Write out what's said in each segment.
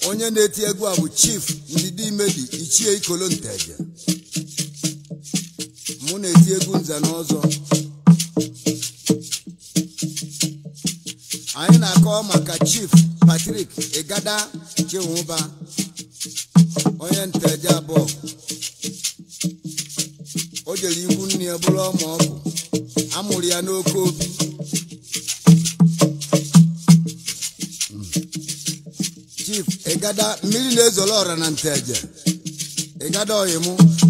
onye na-eti egwu a bụ chief ndidi imedi ichie ikolo nteje mụ na-eti egwu nze na ọzọ anyị na-akọ maka chief patrik igada chinwụba onye nteje abụọ o jere ikwu nne ya bụrụ ọma ọgụ amụrụ ya n'oke obi chief ịgada mmiri na-ezolo ọra na nteje ịgada oyimụ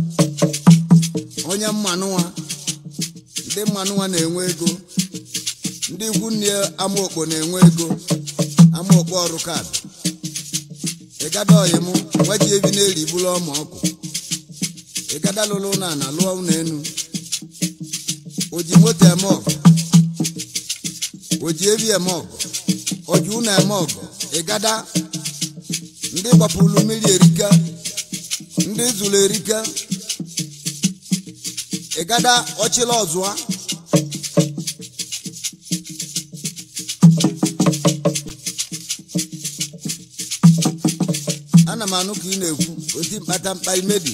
onye mmanụwa ndị mmanụwa na-enwe ego ndị ikwu nne amaokpo na-enwe ego amaokpo ọrụ kaadị ịgada oyimụ nwaji ebi na-eri bụrụ ọma ọkụ ịgada lụrụ na ana lụọ ụlọ enu o ji moto eme ọgụ o ji ebi eme ọgụ o ji ụlọ eme ọgụ ịgada ndị gbapụrụ mmiri erika ndị zụrụ erika ịgada ọchịla ọzụa ana m anụ ka ị na-ekwu oti mkpata mkpa imebi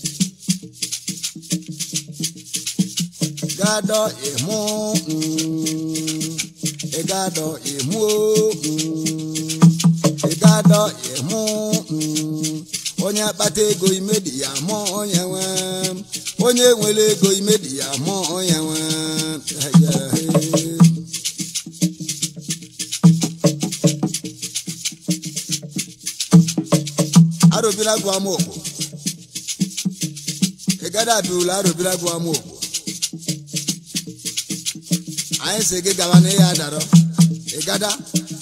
gadọ ịmụ mm, ịgadọ ịmụ mm, ịgadọ ịmụ mm, onye akpata ego imedi ya mụ onye nwe onye nwere ego imedi ya mụ onye nwe arụbira gụ amaokpo ịgada abịula arụbira gụ amaokpo anyị si gị gawa n'ihe adarọ ịgada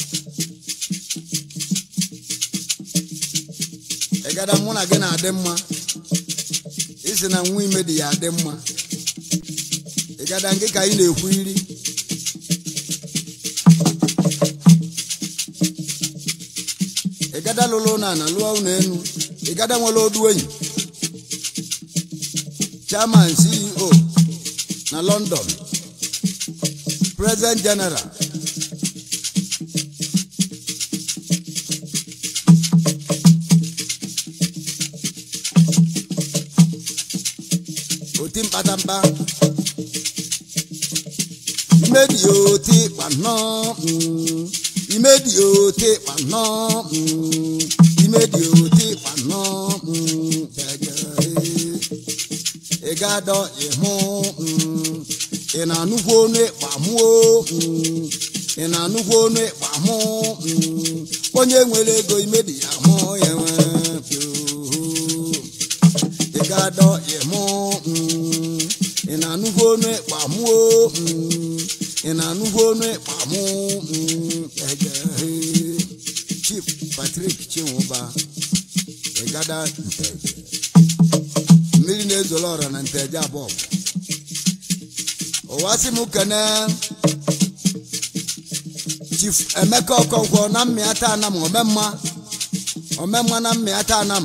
ịgada mụ na gị na-adị mma isi na nwa ime dị ya adị mma ịgada nke ka anyị na-ekwu iri ịgada lụrụ na ana lụọ ụlọ enu ịgada nwere odu enyi chairman ceo na london president general oti mkpatamkpa imedi oti kpanọ mm, imedi oti kpanọ mm, imedi oti kpanọ mm, jẹjẹrẹ ịgadọ ịhụ mm, ị na-anụkwu onu ịkpamụ o, mm, ị na-anụkwu onu ịkpamụ mm, onye nwere ego imedi ya mụ ya nwe pio ị ga-adọ ịmụ mm, ị na-anụkwu onu ịkpa mụ o, mm, ị na-anụkwu onu ịkpa mụ mm, ejehe. chief patrik chinwụba ịgada nteje mmiri na-ezolo ọra na nteje abụọ ụwa sị m kene chief emeka ọkọnkwọ na mmịata anam omemma omemma na mmịata anam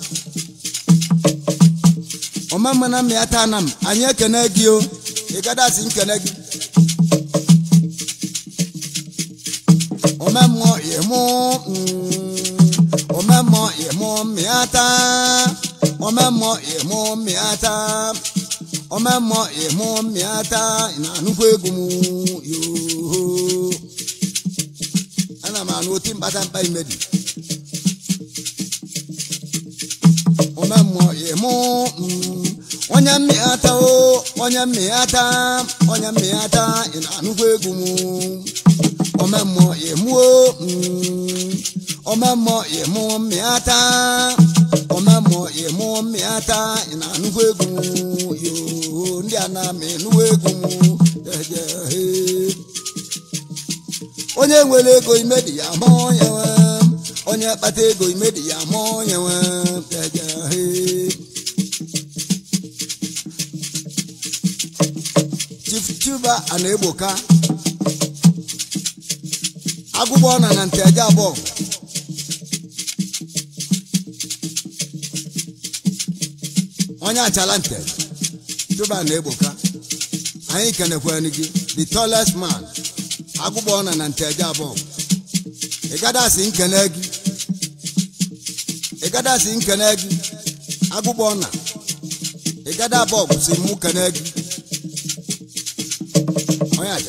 ọmama na mmịa taa na m anyị ekene gị o ịgadasị nkene gị omemmụọ ịmụ mm, omemmụọ ịmụ mmịa taa omemmụọ ịmụ mmịa taa omemmụọ ịmụ mmịa taa ị na-anụkwa egwu m yoo ana m anụ oti mkpatamkpa imedi omemmụọ ịmụ mm, onye mmịata o onye mmịata onye mmịata ị na-anụkwa egwu m omemmụọ ịmụ o mm, omemmụọ ịmụ mmịata omemmụọ ịmụ mmịata ị na-anụkwa egwu m yoo ndị a na-amị nụwa egwu m jejehe onye nwere ego imedi ya ma onye nwe onye kpata ego imedi ya ma onye nwe jejehe chief chuba a na-egboka agụgbọ na na nteje abụọ onye achala nte chuba na-egboka anyị kenekwere gị the tallest man agụgbọ na na nteje abụọ ị gada asị nkene gị ịgada si nkene gị agụgbọ na ịgada bọgụ si mụ kene gị onye aja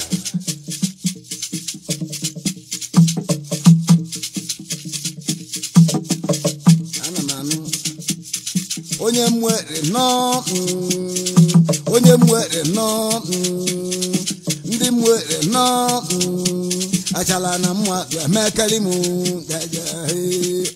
ana m anụ onye mwere nọ mm, onye mwere nọ mm, ndị mwere nọ mm, achala na mma ga-emekeli m gaja ee.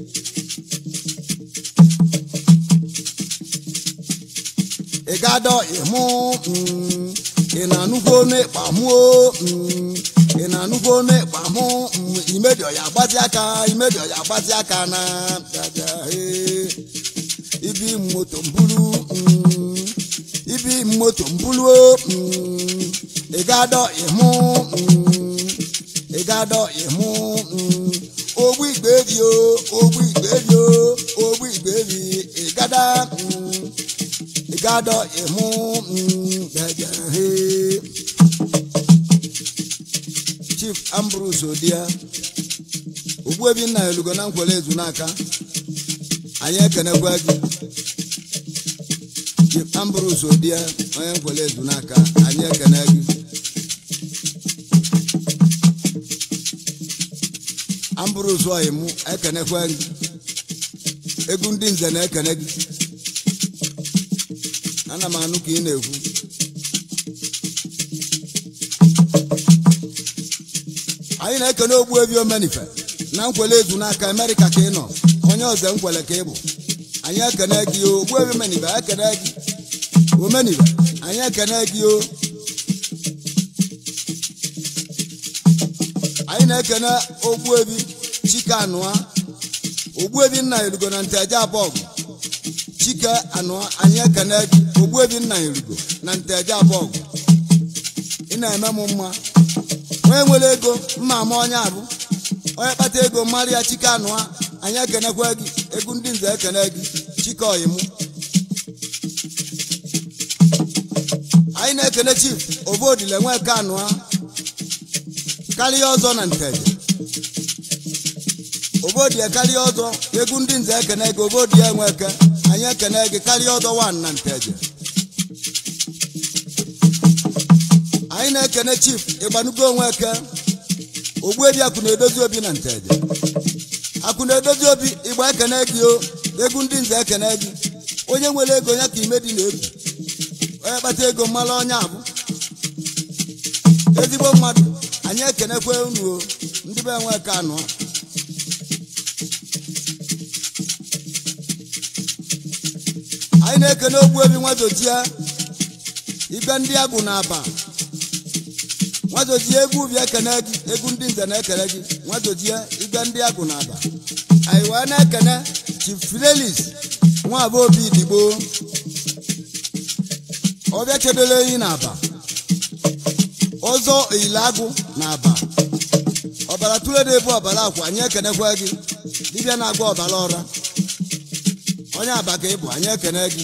ị ga-adọ ịmụ mm, ị na-anụkwu onu ịkpa mụo mm, ị na-anụkwu onu ịkpa mụ mm, imedio ya agbazi aka imedio ya agbazi aka na gaja ee. ibi moto mbulu mm, ibi moto mbulu o, mm, ị ga-adọ ịmụ mm, ị ga-adọ ịmụ mm, ogbu igbebi o ogbu igbebi o ogbu igbebi ị gada mm, ị ga-adọ ịmụ mm, gaja hee. chief ambrose odia ogbuebi nna elugo na nkwele ezu n'aka anyị ekenekwa gị chief ambrose odia onye nkwele ezu n'aka anyị ekene gị ambrose oyi mụ ekenekwa gị egwu ndị nze na-ekene gị ana m anụ ka ị na-ekwu anyị na-ekene ogbuebi omenife na nkwele ezu n'aka amerịka ka ị nọ onye ọzọ nkwele ka ị bụ anyị ekene gị o ogbuebi omenife ekene gị omenife anyị ekene gị o anyị na-ekene ogbuebi chike anụa ogbuebi nna erugo na nteje abọgụ chike anụa anyị ekene gị ogbuebi nna erugo na nteje abọgụ ị na-eme m mma onye nwere ego mma ama onye abụ onye kpata ego mmarị ya chike anụa anyị ekenekwa gị egwu ndị nze ekene gị chike ọyịmụ anyị na-ekene chief obodile nweke anụa karịa ọzọ na nteje obodie karịa ọzọ egwu ndị nze ekene gị obodie nweke anyị ekene gị karịa ọzọ wan na nteje anyị na-ekene chief ịgbanugo onweke ogbuebi akụ na-edozi obi na nteje akụ na-edozi obi ịgba ekene gị o egwu ndị nze ekene gị onye nwere ego ya ka ime dị na-ebu onye kpata ego mmalụ onye abụ ezigbo mmadụ anyị ekenekwa unu o ndị be nweke anọ anyị na-ekene ogbuebi nwazochie igbe ndị agụ na aba nwazochie egwu ubi ekene gị egwu ndị nze na-ekele gị nwazochie igbe ndị agụ na aba anyị wee na-ekene chief fidelis nwa abụ obi digbo ọbịa chedoro eyi na aba ọzọ eyilagụ na aba ọbara tụle na-ebu ọbara akwa anyị ekenekwa gị dibịa na-agba ọbara ọra onye aba ka ị bụ anyị ekene gị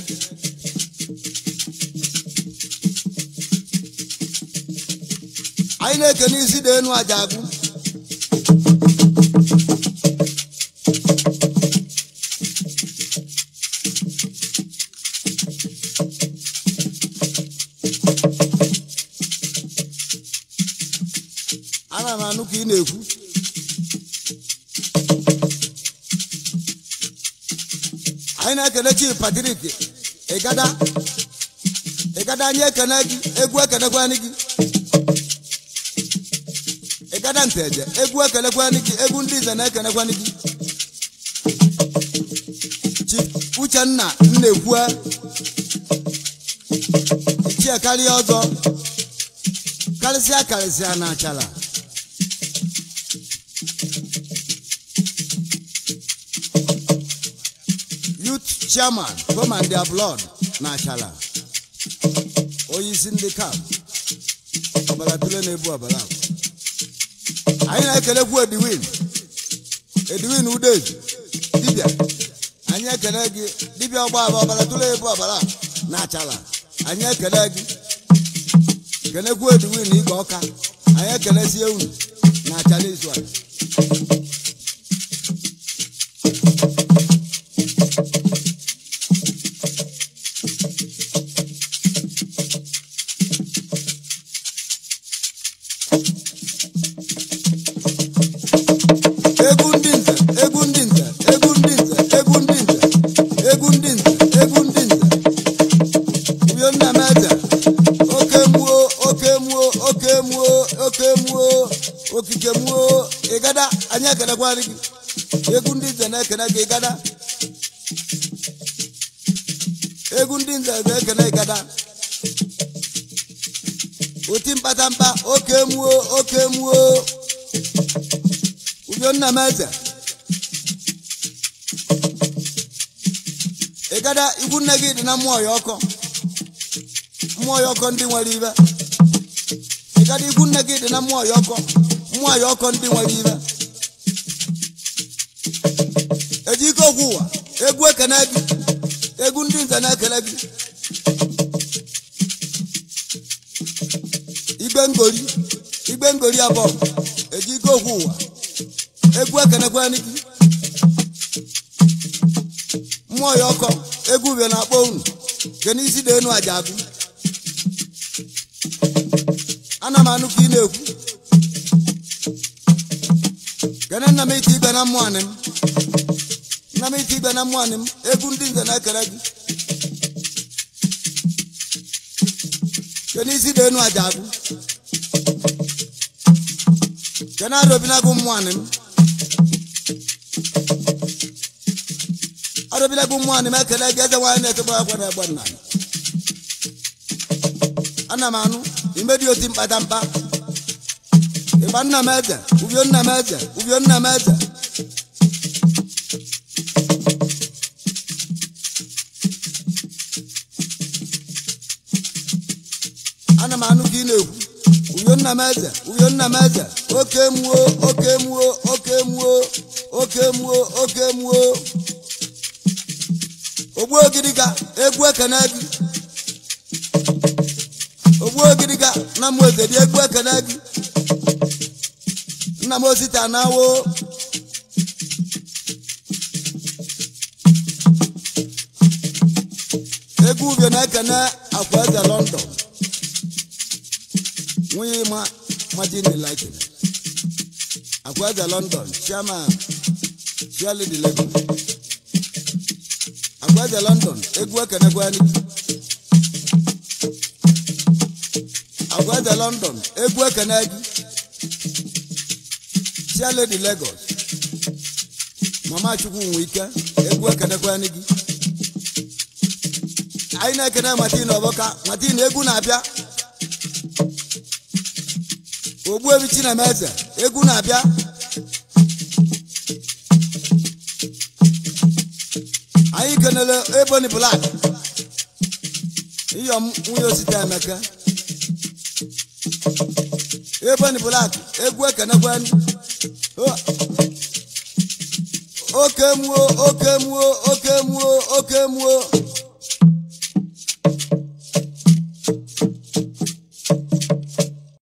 anyị na-ekene isi dị enu aja agụ ana m anụ ka ị na-ekwu anyị na-ekene chi patrik ịgada ịgada anyị ekene gị egwu ekenekwanị gị ịgada nteje egwu ekenekwanị gị egwu ndị ize na-ekenekwanị gị chi uchenna nnekwue ichie karịa ọzọ karịsịa karịsịa na achala youth chairman come and their blood na achala onye isi ndị kap ọbara tụle na-ebu ọbara akwa anyị na-ekelekwu ediwin ediwin udezu dibịa anyị ekele gị dibịa ọgba aba ọbara tụle ebu ọbara na achala anyị ekele gị kenekwu ediwin igwe ọka anyị ekelesie unu na achala izu a ịgada anyị ekelekwarị gị egwu ndị nze na-ekene gị ịgada egwu ndị nze na-ekene ịgada oti mkpatamkpa oke muo oke muo udo nna m eze ịgada ikwu nne gị dị na mmụọ ya ọkọ mmụọ ya ọkọ ndị nwere ibe ịgada ikwu nne gị dị na mmụọ ya ọkọ mmụọ ya ọkọ ndị nwere ibe eji ike okwu ụwa egwu ekene gị egwu ndị nze na-ekele gị igbe ngori igbe ngori abụọ eji ike okwu ụwa egwu ekenekwanị gị mmụọ ya ọkọ egwu bịa na-akpọ unu nke n'isi dị enu aja agụ ana m anụ ka ị na-ekwu kene nna m ite ibe na mmụọ anị m nna m ite ibe na mmụọ anị m egwu ndị nze na-ekele gị nke n'isi dị enu aja agụ kene arụbinagụ mmụọ anị m arụbinagụ mmụọ anị m ekele gị eze nwaanyị na-etogbo akwa na egbe nna m ana m anụ imedi oti mkpatamkpa ịgba nna m eze ubio nna m eze ubio nna m eze ana m anụ ka ị na-ekwu ubio nna m eze ubio nna m eze oke muo oke muo oke muo oke muo oke muo ogbu ogiriga egwu ekene gị ogbu ogiriga nna m eze dị egwu ekene gị nna m osita na-awo egwu ubie na-ekene akwa eze london nwunye ma majini likin akwa eze london chairman chiali di lagos akwa eze london egwu ekene gwani akwa eze london egwu ekene gị chiali di lagos mama chukwu nwe ike egwu ekenekwani gị anyị na-ekene matin ọbọka matin egwu na-abịa ogbu ebi chinemeze egwu na-abịa anyị kenele eboni blak iyom nwunye osite emeka eboni blak egwu ekenekwani oke muo oke muo oke muo oke muo